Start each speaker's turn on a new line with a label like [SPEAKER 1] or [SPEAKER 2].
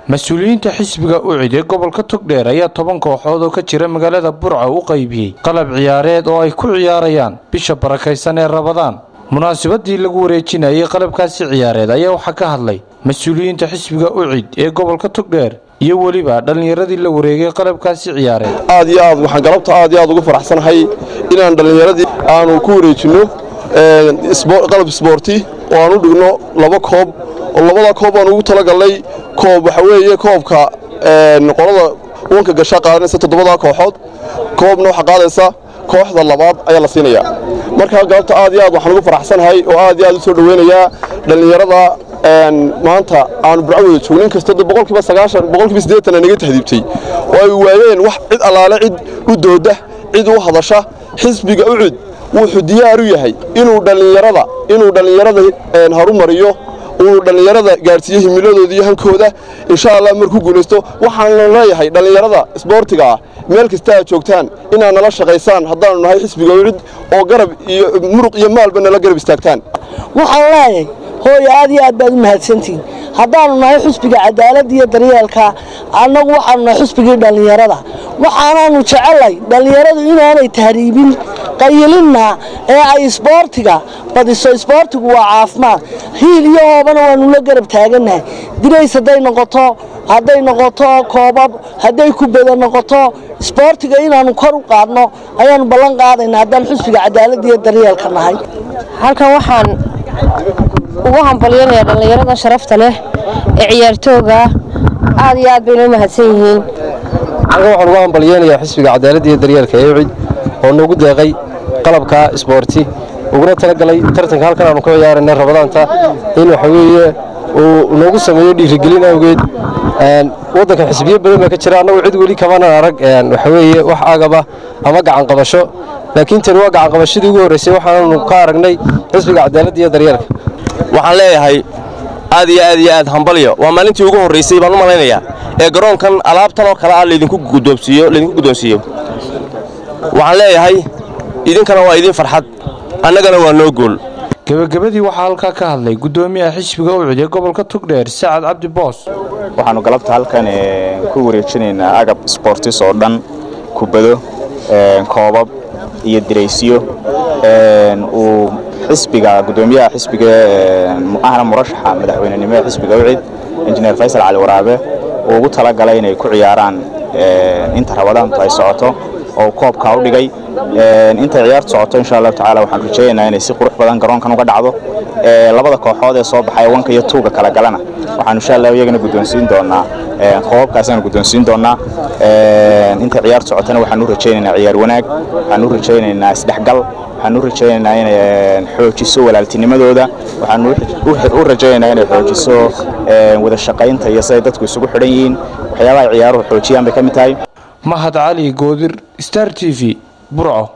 [SPEAKER 1] mas-uuliyiinta xisbiga ucid ee gobolka togdheer ayaa toban kooxood oo ka jira magaalada burca u qaybiyey qalab ciyaareed oo ay ku ciyaarayaan bisha barakaysan ee rabadaan munaasabadii lagu wareejinayay qalabkaasi ciyaareed ayaa waxaa ka hadlay mas-uuliyiinta xisbiga ucid ee gobolka togdheer iyo weliba dhallinyaradii la wareegay qalabkaasi ciyaareed
[SPEAKER 2] aad iyo aad waxaan galabta aad iyo aad ugu faraxsanahay inaan dhallinyaradii aanu ku wareejinno qalab isboorti oo aan u dhigno laba koob oo labada koob aan ugu talagalnay koob waxa weeye koobka qolada wanka gasha qaadanaysa toddobada kooxood koobna waxaa qaadaysa kooxda labaad ayaa la siinayaa marka galabta aad iyo aad waxaan ugu faraxsanahay oo aad iyo aad u soo dhoweynayaa dhallinyarada maanta aanu burco wada joogno inkastoo boqolkiiba sagaashan boqolkiiba siddeetan naga tahdiibtay oo ay waayeen wax cid allaale cid u dooda cid u hadasha xisbiga ucud wuxuu diyaar u yahay inuu dhallinyarada inuu dhallinyarada harumariyo uu dhallinyarada gaadhsiiyo himiladooda iyo hankooda insha allah markuu guulaysto waxaanu leeyahay dhallinyarada isboortiga ah meel kasta aad joogtaan inaad nala shaqaysaan haddaanu nahay xisbiga ucud oo garab iyo muruq iyo maalba nala garab istaagtaan
[SPEAKER 3] waxaan leeyahay hooyo aad iyo aad baad u mahadsantihin haddaanu nahay xusbiga cadaaladda iyo daryeelka annagu waxaanu nahay xusbigii dhallinyarada waxaanaanu jecelay dhallinyaradu inaanay tahriibin qayilinna ee ay isboortiga badiso isboortigu waa caafimaad hiil iyo hoobana waanu la garab taagannahay dirays hadday noqoto hadday noqoto koobab hadday kubada noqoto isboortiga inaanu kor u qaadno ayaanu ballan qaadaynaa haddaan xusbiga cadaaladda iyo daryeelka nahay
[SPEAKER 4] halkan waxaan ugu hambalyanayaa dhallinyarada sharafta leh ee ciyaartooga aad iyo aad bayna u mahadsan yihiin
[SPEAKER 5] halkan waxaan ugu hambalyeynayaa xisbiga cadaaladda iyo daryeelka ee ucid oo noogu deeqay qalabka isboorti uguna talagalay tartanka halkan aanu ka ciyaarana rabadaanta in waxa weeye uu noogu sameeyo dhiirigelin awgeed waddankan xisbiyo badan baa ka jira annagu cid weli kamanan arag waxa weeye wax agaba ama gacan qabasho laakiin tani waa gacan qabashadii ugu horraysay waxaanu ka aragnay xisbiga cadaaladda iyo daryeelka
[SPEAKER 6] waxaan leeyahay aad iyo aad iyo aad hambalyo waa maalintii ugu horraysay baan u malaynayaa ee garoonkan alaabtan oo kale ah laydinku guddoonsiiyo laydinku guddoonsiiyo waxaan leeyahay idinkana waa idiin farxad annagana waa noo gool
[SPEAKER 1] gebagabadii waxaa halkaa ka hadlay guddoomiyaha xisbiga ucud ee gobolka togdheer sacad cabdi boos
[SPEAKER 7] waxaannu galabta halkan ku wareejinaynaa agab sboortis oo dhan kubado koobab iyo diraysyo uu xisbiga guddoomiyaha xisbiga ahna murashaxa madaxweynenimo ee xisbiga ucid injineer faysal cali waraabe uu ugu talagalay inay ku ciyaaraan inta rabadaantu ay socoto oo koobkaa u dhigay intay ciyaartu socoto insha allahu tacala waxaan rajaynaynaa inay si qurux badan garoonkan uga dhacdo labada kooxood ee soo baxay wanka iyo tuuga kala galana waxaan insha allah iyagana guddoonsiin doonaa koobabkaasaan guddoonsiin doonaa intay ciyaartu socotana waxaan u rajaynaynaa ciyaar wanaag waxaan u rajaynaynaa isdhexgal waxaan u rajaynaynaa inay xoojiso walaaltinimadooda waxaan u rajaynaynaa inay xoojiso wada shaqaynta iyo siday dadku isugu xidhan yihiin waxyaabaha ciyaaruhu xoojiyaan bay ka mid tahay
[SPEAKER 1] mahad cali goodir star t v burco